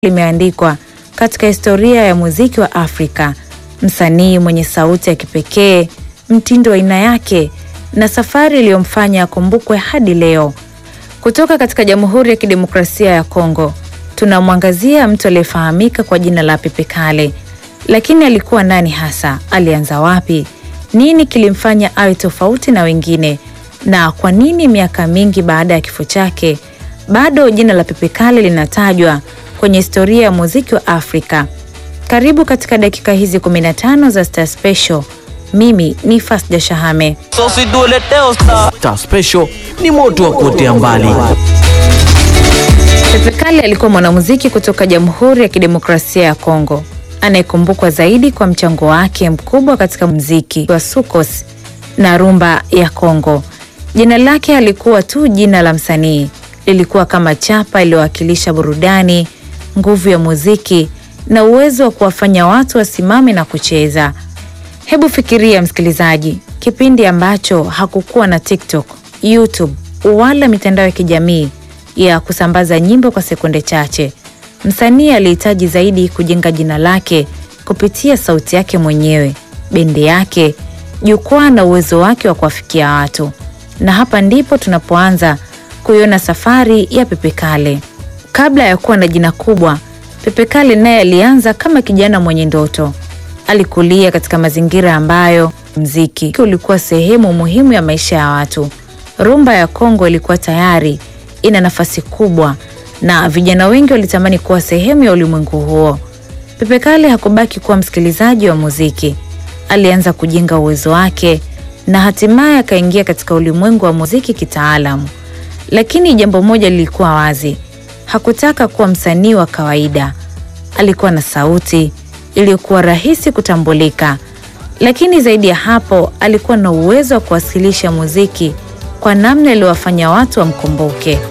limeandikwa katika historia ya muziki wa Afrika. Msanii mwenye sauti ya kipekee, mtindo wa aina yake na safari iliyomfanya akumbukwe hadi leo. Kutoka katika Jamhuri ya Kidemokrasia ya Kongo, tunamwangazia mtu aliyefahamika kwa jina la Pepe Kale. Lakini alikuwa nani hasa? Alianza wapi? Nini kilimfanya awe tofauti na wengine? Na kwa nini miaka mingi baada ya kifo chake bado jina la Pepe Kale linatajwa kwenye historia ya muziki wa Afrika? Karibu katika dakika hizi 15 za Star Special. Mimi ni Fasda Shahame. Star Special ni moto wa kuotea mbali. Pepe Kale alikuwa mwanamuziki kutoka Jamhuri ya Kidemokrasia ya Kongo anayekumbukwa zaidi kwa mchango wake mkubwa katika muziki wa sukos na rumba ya Kongo. Jina lake halikuwa tu jina la msanii, lilikuwa kama chapa iliyowakilisha burudani, nguvu ya muziki na uwezo wa kuwafanya watu wasimame na kucheza. Hebu fikiria msikilizaji, kipindi ambacho hakukuwa na TikTok, YouTube wala mitandao ya kijamii ya kusambaza nyimbo kwa sekunde chache. Msanii alihitaji zaidi kujenga jina lake kupitia sauti yake mwenyewe, bendi yake, jukwaa na uwezo wake wa kuwafikia watu. Na hapa ndipo tunapoanza kuiona safari ya Pepe Kale. Kabla ya kuwa na jina kubwa, Pepe Kale naye alianza kama kijana mwenye ndoto. Alikulia katika mazingira ambayo mziki ulikuwa sehemu muhimu ya maisha ya watu. Rumba ya Kongo ilikuwa tayari ina nafasi kubwa na vijana wengi walitamani kuwa sehemu ya ulimwengu huo. Pepe Kale hakubaki kuwa msikilizaji wa muziki. Alianza kujenga uwezo wake na hatimaye akaingia katika ulimwengu wa muziki kitaalamu. Lakini jambo moja lilikuwa wazi. Hakutaka kuwa msanii wa kawaida. Alikuwa na sauti iliyokuwa rahisi kutambulika. Lakini zaidi ya hapo, alikuwa na uwezo wa kuwasilisha muziki kwa namna iliyowafanya watu wamkumbuke.